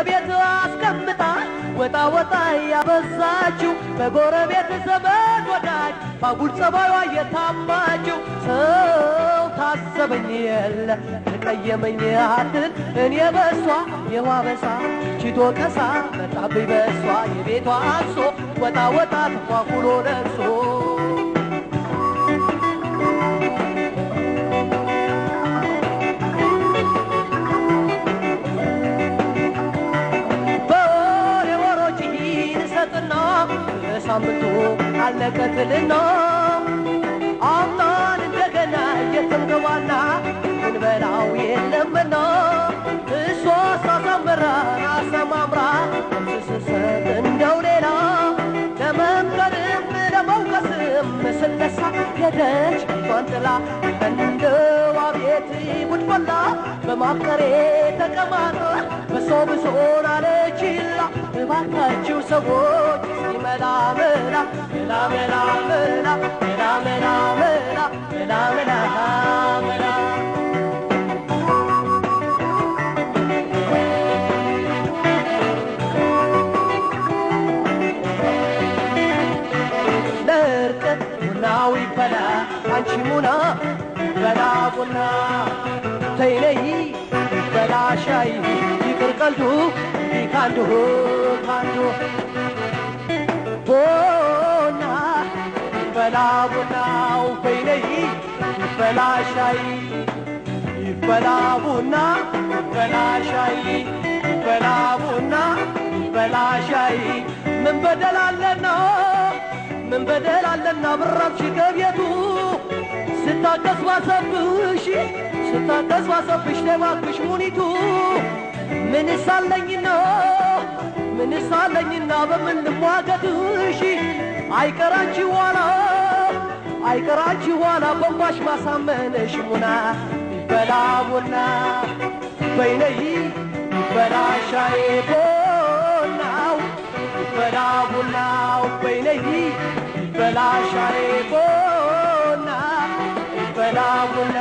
ከቤት አስቀምጣ ወጣ ወጣ ያበዛችው በጎረቤት ዘመድ ወዳጅ ባጉል ጸባዩዋ የታማችው ሰው ታዘበኝ የለ ተቀየመኝ አትል እኔ በሷ የዋበሳ ቺቶ ቀሳ መጣብኝ በሷ የቤቷ አንሶ ወጣ ወጣ ተኳኩሎ ነግሶ በወሬ ወሮችህን ሰጥና በሳምንቱ አለቀትልና አምናን እንደገና እየተንገባና ምንበላው የለምና እሷ ሳሳምራ አሰማምራ ስስሰጥ እንደው ሌላ ለመምከርም ለመውቀስም ስነሳ ሄደች ፊቷን ጥላ እንደው አቤት ጉድ ፈላ በማፍቀሬ ተቀማጠ በሰው ብሶን አለችላ እባካችሁ ሰዎች እስኪ መላ መላ መላ መላ መላ መላ መላ መላ መላ መላ መላ ለእርቅ ቡናው ይፈላ አንቺ ሙና በላ ቡና ተይነይ በላ ሻይ ይቅር ቀልዱ እንዲህ ካንዱ ካንዱ ቡና ይፈላ ቡናው በይነይ ይፈላ ሻይ ይፈላ ቡና ይፈላ ሻይ ይፈላ ቡና ይፈላ ሻይ ምን በደል አለና ምን በደል አለና ብራብሽ ከቤቱ ስታቀስ ባሰብሽ ስታቀስ ባሰብሽ ለባክሽ ሙኒቱ ምንስ አለኝና ምንስ አለኝና በምን ልሟገትሽ አይቀራንቺ ኋላ አይቀራንቺ ኋላ በንባሽ ማሳመንሽ ሙና ይበላ ቡና በይነይ ይበላ ሻይ ቡናው ይበላ ቡናው በይነይ ይበላ ሻይ ቡና ይበላ ቡና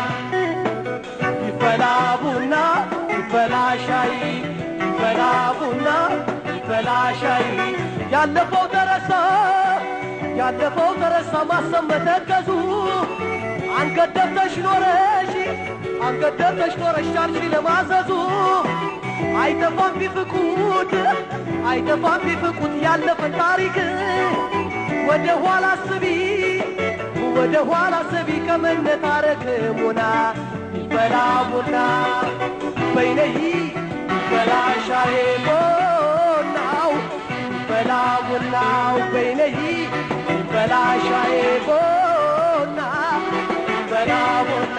ይበላ ቡና ይበላ ሻይ ይበላ ቡና ይበላ ሻይ ያለፈው ተረሳ ያለፈው ተረሳ ማሰብ መተከዙ አንገት ደፍተሽ ኖረሽ አንገት ደፍተሽ ኖረሽ ቻልሽ ለማዘዙ አይጠፋም ቢፍቁት አይጠፋም ቢፍቁት ያለፈን ታሪክ ወደ ኋላ አስቢ ወደ ኋላ አስቢ ከመነታረክ ሙና ይበላ ቡና በይነይ ይበላ ሻይ ቡናው ይበላ ቡናው በይነይ ይበላ ሻይ ቡና ይበላ ቡና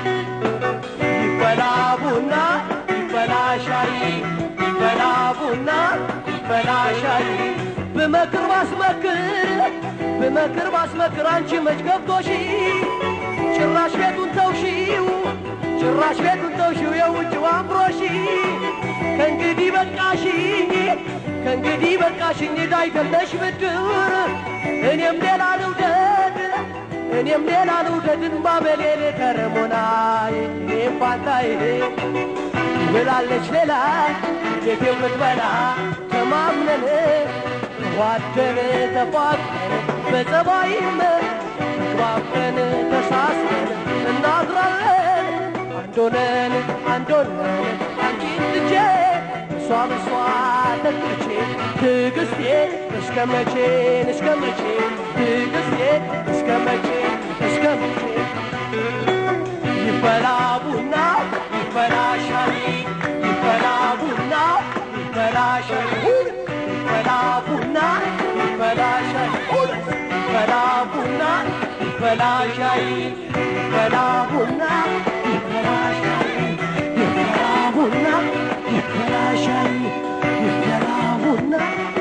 ይበላ ቡና ይበላ ሻይ ይበላ ቡና ይበላ ሻይ ብመክር ባስመክር ብመክር ባስመክር አንቺ መች ገብቶሽ ጭራሽ ቤቱን ተውሺው ጭራሽ ቤቱን ተውሺው የውጭው አምሮሺ ከእንግዲህ በቃሽኝ ከእንግዲህ በቃሽኝ ዳይደለሽ ብድር እኔም ሌላ ልውደድ እኔም ሌላ ልውደድን ባበሌል ከረሞናይ እኔም ፋንታይ ብላለች ሌላ ቤት የምትበላ ተማምነን ተዋደን ተፋቅረን በጸባይም ተግባብተን ተሳስረን እናድራለን አንዶነን አንዶነን አንቺን ትቼ እሷም እሷ ተክቼ ትዕግስቴ እስከ መቼ እስከ መቼ ትዕግስቴ እስከ መቼ እስከ መቼ ይፈላ ቡና ይፈላ ሻይ ይፈላ ቡና ይፈላ ሻይ ይፈላ ቡና ይፈላ ሻይ ይፈላ ቡና ይፈላ ሻይ ይፈላ ቡና ይፈላ ሻይ ይፈላ ቡና ይፈላ ሻይ ይፈላ ቡና